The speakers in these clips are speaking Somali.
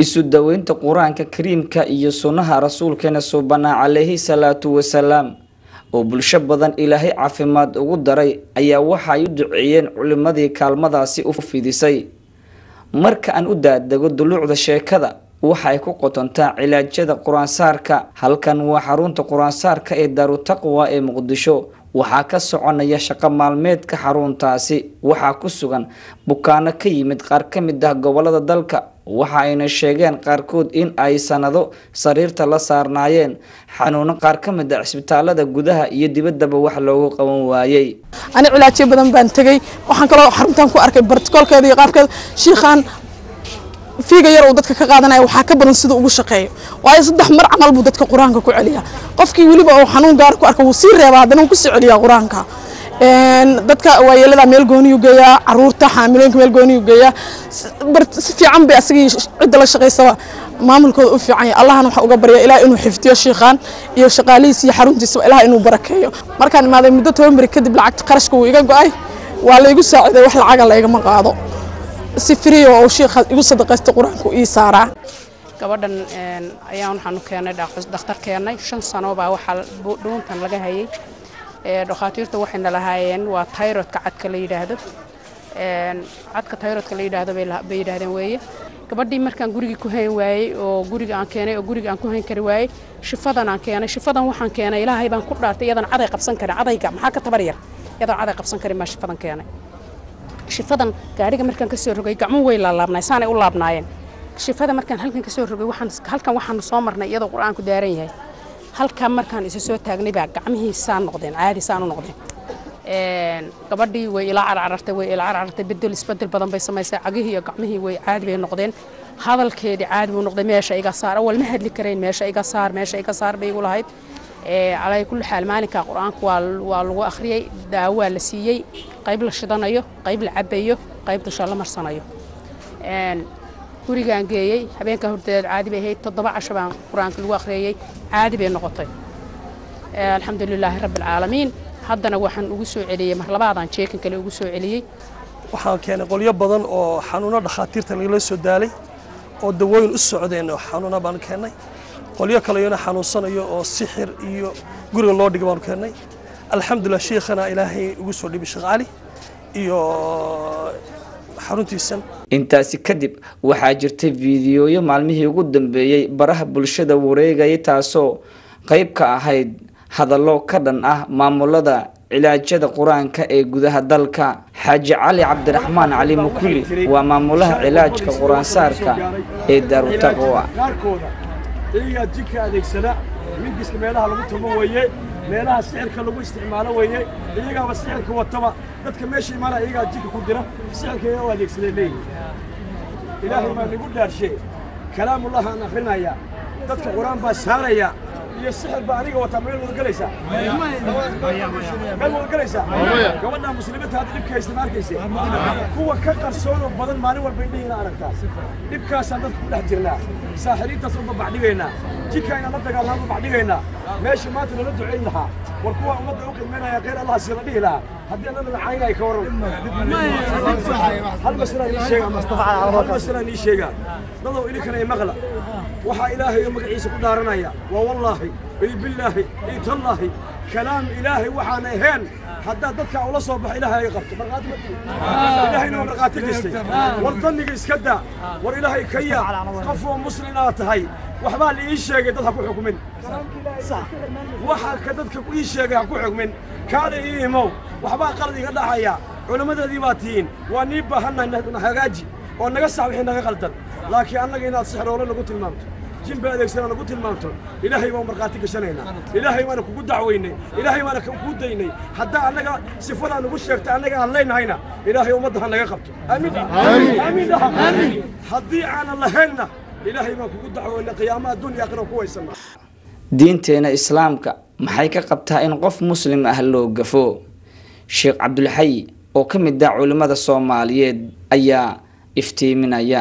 isu daweynta qur-aanka kariimka iyo sunnaha rasuulkeena suubanaa calayhi salaatu wasalaam oo bulsho badan ilaahay caafimaad ugu daray ayaa waxa ay u duceeyeen culimadii kaalmadaasi u fidisay marka aan u daadego duluucda sheekada waxa ay ku qotontaa cilaajyada qur-aansaarka halkan waa xarunta qur-aansaarka ee daarutaqwa ee muqdisho waxaa ka soconaya shaqo maalmeedka xaruntaasi waxaa ku sugan bukaano ka yimid qaar ka mid ah gobolada dalka waxa ayna sheegeen qaarkood in ay sanado sariirta la saarnaayeen xanuuno qaar ka mid ah cisbitaalada gudaha iyo dibaddaba wax loogu qaban waayey ani cilaajyo badan baan tegey waxaan kaloo xaruntan ku arkay bartikolkeeda iyo qaabkeeda shiikhaan fiiga yar uu dadka ka qaadanaya waxaa ka badan sida ugu shaqeeyo waayo saddex mar camal buu dadka qur-aanka ku celiyaa qofkii weliba uu xanuun gaara ku arka wuu sii reebaa haddana wuu kusii celiyaa qur-aanka dadka waayeelada meel gooniyuu geeyaa caruurta xaamilooyinka meel gooniyuu geeyaa si fiican bay asagii cidda la shaqaysaba maamulkooda u fiican yahay allahana waxaa uga barya ilaah inuu xifdiyo shiikhaan iyo shaqaalihiisa iyo xaruntiisaba ilaah inuu barakeeyo markaan imaaday muddo toban beri kadib lacagta qarashka wuu iga go-ay waa laygu saaciday wax lacaga laygama qaado si friyo oo shiikha igu sadaqaysta qur-aanku ii saaraa gabadhan ayaan waxaanu keennay dhakhtar keennay shan sano baa waxaa dhuuntan laga hayay dhakhaatiirta waxayna lahaayeen waa tayrodka cadka la yidhaahdo cadka tayrodka la yidhaahdo bay yidhaahdeen weeye gabadhii markaan gurigii ku hayn waayey oo guriga aan keenay oo guriga aan ku hayn kari waayey shifadan aan keenay shifadan waxaan keenay ilaahay baan ku dhaartay iyadan caday qabsan karin cadayga maxaa ka tabar yar iyadan caday qabsan karin baan shifadan keenay shifadan gaariga markaan ka soo rogay gacmo way laalaabnaay saanay u laabnaayeen shifada markaan halkan ka soo rogay waxaan halkan waxaanu soo marnay iyadoo qur-aanku daaran yahay halkan markaan isa soo taagnay baa gacmihii saan noqdeen caadi saan u noqdeen gabadhii way ila carcarartay way ila carcarartay bedel isbedel badan bay samaysay cagihii iyo gacmihii way caadi bay noqdeen hadalkeedii caadi buu noqday meesha iga saar awal ma hadli karayn meesha iga saar meesha iga saar bay igu lahayd calaa kulli xaal maalinka qur-aanka waa waa lagu akhriyey daawaa la siiyey qayb la shidanayo qayb la cabayo qayb dusha la marsanayo gurigaan geeyey habeenka horteed caadi bay ahayd toddoba casho baan qur-aanka lagu akhriyey caadi bay noqotay alxamdu lilaahi rabbi alcaalamiin haddana waxaan ugu soo celiyey mar labaadaan jeekan kale ugu soo celiyey waxaan keenay qolyo badan oo xanuuno dhakhaatiirta lagala soo daalay oo dawooyin u socdeen oo xanuuna baan keennay qolyo kaleyona xanuunsanayo oo sixir iyo guriga loo dhiga baanu keennay alxamdulilah sheikhana ilaahay ugu soo dhibi sheekh cali iyo xaruntiisan intaasi kadib waxaa jirtay fiidiyooyo maalmihii ugu dambeeyey baraha bulshada wareegayay taasoo qayb ka ahayd hadallo ka dhan ah maamulada cilaajyada qur-aanka ee gudaha dalka xaaji cali cabdiraxmaan cali mukuli waa maamulaha cilaajka qur-aansaarka ee daarutaqwa iyagaa jidka adeegsada mingiska meelaha lagu tumo weeye meelaha sixirka lagu isticmaalo weeye iyagaaba sixirka wataba dadka meesha imaana iyagaa jidka ku dira sixirka iyaga u adeegsaday leeyihin ilaahay baa nagu dhaarshe kalaamullah aan akrinaya dadka qur-aan baa saaraya iyo sixir baa aniga wataa meel wada gelaysaa meel wada gelaysaa gabadha muslimiinta hadda dhibka haysta ma arkayse kuwa ka qarsoonoo badan maalin walba indhihiina aragtaa dhibkaasaan dadka ku dhex jirnaa saaxiriintaas u babacdhigaynaa jidka inaan la dagaalnaan babacdhigaynaa meesha maanta nala ducayn lahaa war kuwa ummadda u khidmaynaya khayr allah sila dhihi lahaa haddii anna magacaynay ka waran hal masalaan ii sheega hal masalaan ii sheega dadow idinkana i maqla waxaa ilaahay oo magaciisa ku dhaaranaya waa wallaahi iyo billaahi iyo tallaahi kalaam ilaahay waxaan ahayn haddaad dadka ula soo baxo ilaahay ay qabto markhaati ma tihi ilaahayna waa markhaati gistay war danniga iska daa war ilaahay ka yaa qof oo muslin aad tahay waxbaa la ii sheegay dad ha ku xukmin waxa ka dadka ii sheegay ha ku xukmin kaada ii imow waxbaa qalad iga dhacaya culimmadeedii baa tihiin waa nii baahannahay na hagaaji oo naga sax wixii naga qaldan laakiin annaga inaad sixroole nagu tilmaamto jinba adeegsana nagu tilmaamto ilaahay baan markhaati gashanaynaa ilaahay baana kugu dacweynay ilaahay baana kugu daynay haddaa annaga sifadaa nagu sheegta annaga aan leynahayna ilaahay ummadda ha naga qabto aamiin aamiin dhaha haddii aanan lahaynna ilaahay baan kugu dacweynay qiyaamaha adduun iyo aakhira ku waysanna diinteena islaamka maxay ka qabtaa in qof muslim ah loo gafo sheekh cabdulxayi oo ka mid ah culimmada soomaaliyeed ayaa iftiiminaya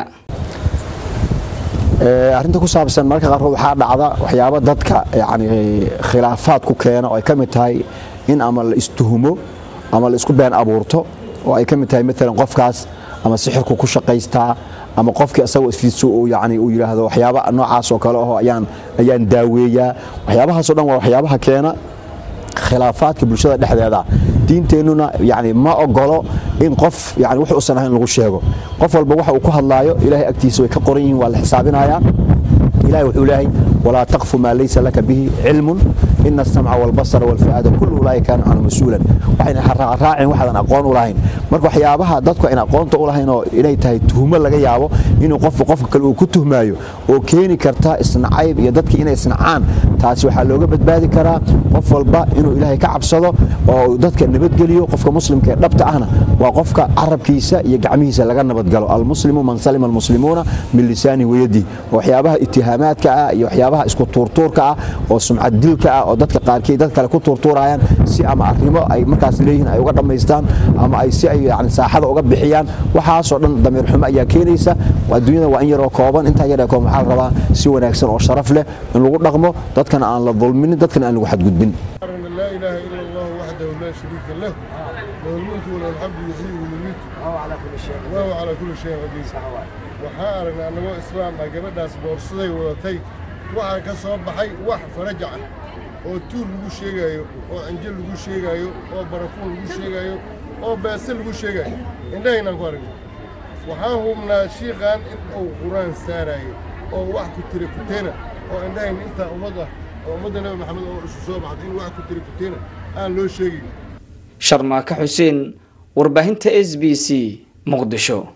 arrinta ku saabsan marka qaarkood waxaa dhacda waxyaabo dadka yani khilaafaad ku keena oo ay ka mid tahay in ama la istuhumo ama la isku been abuurto oo ay ka mid tahay maalan qofkaas ama sixirku ku shaqaystaa ama qofkii isagoo isfiidso uu yani uu yidhaahdo waxyaaba noocaas oo kale aho ayaan ayaan daaweeyaa waxyaabahaasoo dhan waa waxyaabaha keena khilaafaadka bulshada dhexdeeda diinteennuna yani ma ogolo in qof yani wax uusan ahayn lagu sheego qof walba waxa uu ku hadlaayo ilaahay agtiisa way ka qoran yihiin waa la xisaabinayaa ilahay wuxuu leeyahay walaa taqfu maa laysa laka bihi cilmun ina asamca walbasara walfu'aada kullu ulaaika kaana canhu mas-uulan waxayna raacin waxaadan aqoon u lahayn marka waxyaabaha dadku ayna aqoonta u lahayn oo inay tahay tuhmo laga yaabo inuu qofku qofka kale uu ku tuhmaayo oo keeni karta isnacayb iyo dadkii inay isnacaan taasi waxaa looga badbaadi karaa qof walba inuu ilaahay ka cabsado oo dadka nabadgeliyo qofka muslimka ee dhabta ahna waa qofka carabkiisa iyo gacmihiisa laga nabadgalo almuslimu man salima almuslimuuna min lisaanihi wayadihi waxyaabaha itihaamaadka ah iyo waxyaabaha isku tuurtuurka ah oo sumcad dilka ah oo dadka qaarkii dad kale ku tuurtuurayaan si ama arrimo ay markaas leeyihiin ay uga dhammaystaan ama ay si ay yani saaxada uga bixiyaan waxaasoo dhan damiir xumo ayaa keenaysa adduunyada waa in yaroo kooban intaa yaree kooban waxaa la rabaa si wanaagsan oo sharaf leh in lagu dhaqmo dadkana aan la dulminin dadkana aan lagu xadgudbin لا إله إلا الله وحده لا شريك له له الملك وله الحمد يحيي ويميت وهو على كل شيء وهو على كل شيء قدير waxaa aragnaa annagoo islaam ah gabadhaas boorsaday wadatay waxaa ka soo baxay wax farajac ah oo tuur lagu sheegaayo oo anjo lagu sheegaayo oo barafuun lagu sheegaayo oo beese lagu sheegaayo indhahaynaan ku aragnay waxaan hubnaa shiiqan in uu qur-aan saaraayo oo wax ku tira kuteena oo indhahayn intaa ummad ah oo ummadda nabi maxamed oo isu soo baxday in wax ku tira kuteena aan loo sheegayn sharmaaka xuseen warbaahinta s b c muqdisho